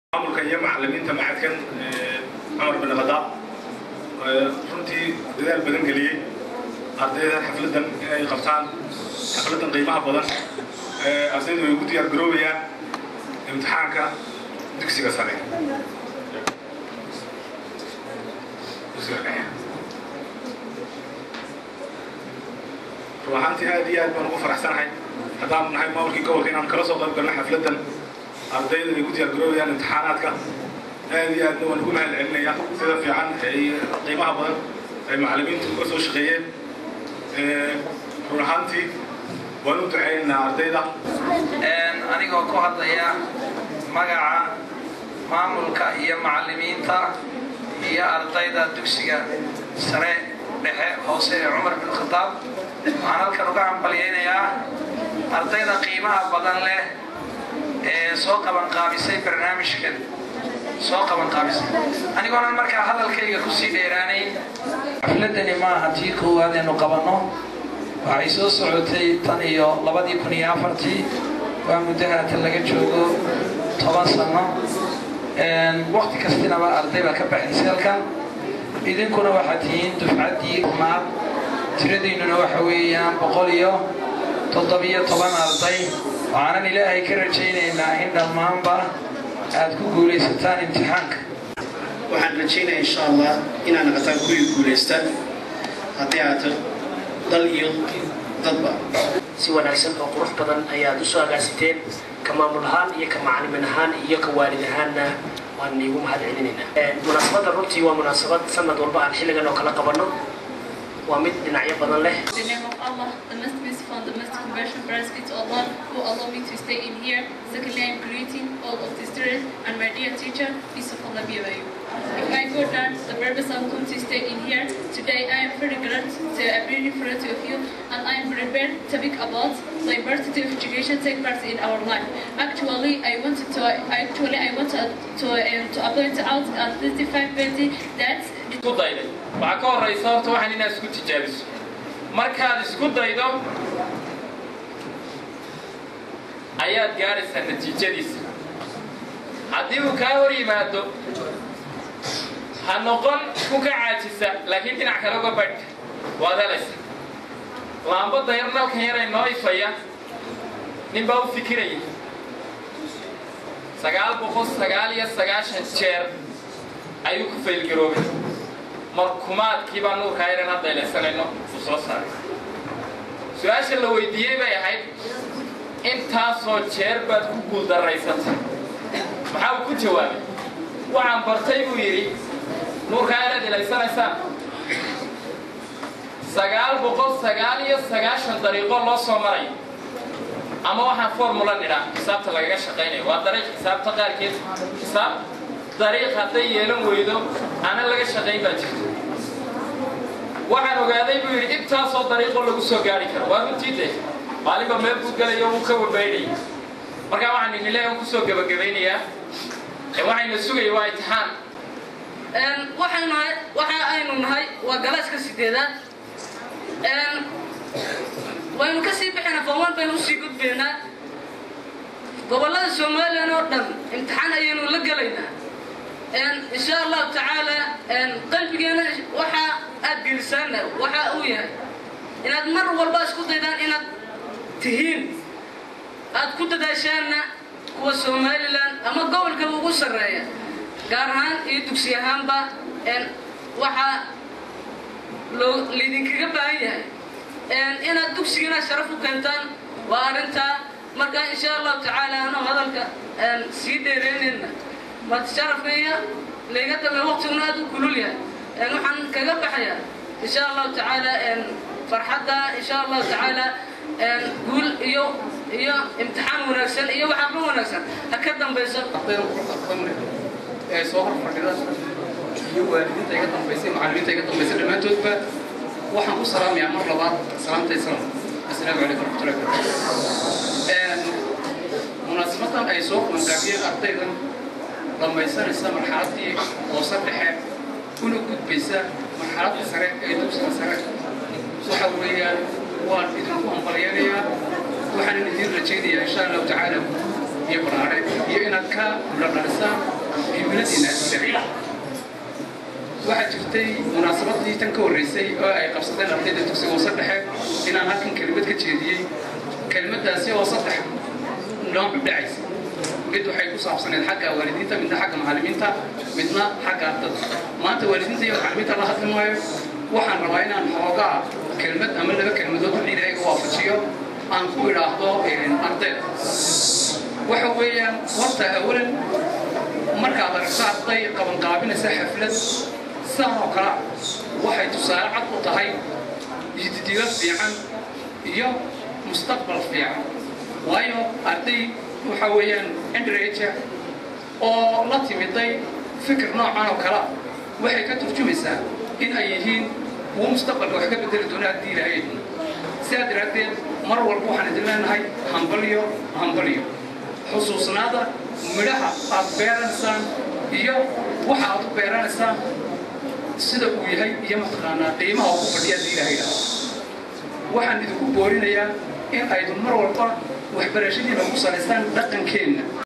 maamulka iyo macalimiinta macadkan cumar bin khadaab runtii dadaal badan geliyey ardayda xafladan inay qabtaan xafladan qiimaha badan ardaydu way ugu diyaar garoobayaan imtixaanka dugsiga sare dugsiga dhexe run ahaantii aad iyo aad baan ugu faraxsanahay haddaanu nahay maamulkii gobolka inaan kala soo qayb galno xafladan ardayda ay ugu diyaar garoobayaan imtixaanaadka aad iyo aadna waan ugu mahad celinaya sida fiican ay qiimaha badan ay macallimiintu uga soo shaqeeyeen run ahaantii waan u duceynaynaa ardayda anigoo ku hadlaya magaca maamulka iyo macallimiinta iyo ardayda dugsiga sare dhexe hoose ee cumar bin khadaab waxaan halkan uga hambalyaynayaa ardayda qiimaha badan leh ee soo qabanqaabisay barnaamijkan soo qabanqaabisay anigoonan markaa hadalkayga kusii dheeraanayn xafladani maaha tii koowaad aynu qabanno waxay soo socotay tan iyo labadii kun iyo afartii waa muddo haatan laga joogo toban sano wakti kastinaba arday baa ka baxaysa halkan idinkuna waxaad tihiin dufcaddii maad tiradiinnuna waxa weeyaan boqol iyo toddobiyo toban arday waxaanan ilaahay ka rajaynaynaa in dhammaanba aad ku guulaysataan imtixaanka waxaan rajaynayaa insha allah inaad naqataan kuwii guulaysta haddii aad dal iyo dadba si wanaagsan oo qurux badan ayaad usoo agaasiteen ka maamul ahaan iyo ka macalimin ahaan iyo ka waalid ahaanna waan iigu mahad celinaynaa munaasabadda runtii waa munaasabad sanad walba aan xilligan oo kala qabanno waa mid dhinacyo badan leh the name of Allah, the most merciful and the most compassionate, praise be to Allah who allowed me to stay in here. Secondly, I'm greeting all of the students and my dear teacher, peace of Allah be with you. If I go down, the purpose I've come to stay in here today, I am very glad to appear in front of you and I am prepared to speak about diversity of education take part in our life. Actually, I wanted to actually I wanted to um, to point out at 35 that isku dayday waxaa ka horraysa horta waxaan inaad isku tijaabiso markaad isku daydo ayaad gaadhaysaa natiijadiisa haddii uu kaa hor yimaado ha noqon ku ka caajisa laakiin dhinac kale uga badh waad helaysa laambadda yar nalkan yaray noo ifaya nin baa u fikiraya sagaal boqol sagaal iyo sagaashan jeer ayuu ku faylgaroobay markumaadkii baa nuurkaa yaran hadda ilaysanayno uu soo saaray su-aasha la weydiiyey bay ahayd intaasoo jeer baad ku guuldarraysatay maxaa uu ku jawaabay waxaan bartay buu yidhi nuurkaa yaraad ilaysanaysaan sagaal boqol sagaal iyo sagaashan dariiqo loo soo maray ama waxaan formula nidhaa xisaabta lagaga shaqaynayo waa dariiq xisaabta qaarkeed xisaab dariiq hadday yeelan weydo ana laga shaqayn baa jirto waxaan ogaaday buu yidhi intaasoo dariiqoo lagu soo gaari karo waa runtii de maalinba meel buu gelayo wuu ka wabaydhaya markaa waxaan inileegan kusoo gebagabaynayaa waxayna sugaya waa imtixaan waxaynu nahay waxa aynu nahay waa galaaska sideedaad waynu ka sii bixinaa fooman baynu usii gudbaynaa gobollada somalilan oo dhan imtixaan ayaynu la gelaynaa insha allahu tacaala qalbigeena waxa aad gelisaana waxa uu yahay inaad mar walba isku daydaan inaad tihiin aad ku dadaashaanna kuwa somalilan ama gobolkaba ugu sarreeya gaar ahaan iyo dugsi ahaanba waxaa laydinkaga baahan yahay inaad dugsigana sharaf u keentaan waa arrintaa marka insha allahu tacaala anoo hadalka sii dheereynayna maad sharafka iyo layga dambe waqtiguna aad u kulul yahay waxaan kaga baxayaa insha allahu tacaala farxadda insha allahu tacaala guul iyo iyo imtixaan wanaagsan iyo waxaaba wanaagsan ha ka dambayso ee soo hor fadhida iyo waalidiinta iga dambaysay macallimiinta iga dambaysay dhammaantoodba waxaan ku salaamayaa mar labaad salaamta islaam assalaamu calaykum waraxmatullahi wabarakatu munaasabadan ay soo qabanqaabiyeen ardaydan dhamaysanaysa marxaladdii hoose dhexe una gudbaysa marxaladda sare ee dugsiga sare waxa weeyaan waan idinku hambalyanayaa waxaanan idiin rajaynayaa insha allahu tacaala iyo baraare iyo inaad ka dhadhalisaan himiladiina dabiic waxaa jirtay munaasabadii tan ka horreysay oo ay qabsadeen ardayda dugsiga hoose dhexe inaan halkan kelimad ka jeediyey kelimadaasi oo saddex nooc u dhacaysa mid waxay ku saabsaneed xagga waalidiinta midna xagga macallimiinta midna xagga ardada maanta waalidiinta iyo macallimiinta la hadli maayo waxaan rabaa inaan xoogaa kelmad ama laba kelmadood wixii ilaahay ga waafajiyo aan ku idhaahdo ardayda waxa weeyaan horta awalan markaad aragto arday qabanqaabinaysa xaflad sidan oo kale waxay tusaale cad u tahay yididiilo fiican iyo mustaqbal fiican waayo arday waxa weeyaan endrage oo la timiday fikir noocan oo kale waxay ka turjumaysaa in ay yihiin kuwo mustaqbalka wax ka bedeli doona haddii ilaahay sidaa daraaddeed mar walba waxaan idin leenahay hambalyo hambalyo xusuusnaada midhaha aad beeranaysaan iyo waxa aad u beeranaysaan sida uu yahay iyo mataqaanaa qiimaha ugu fadhiya haddii ilaahay dhaha waxaan idinku boorinayaa in aydun mar walba waxbarashadiina ku salaystaan dhaqankeenna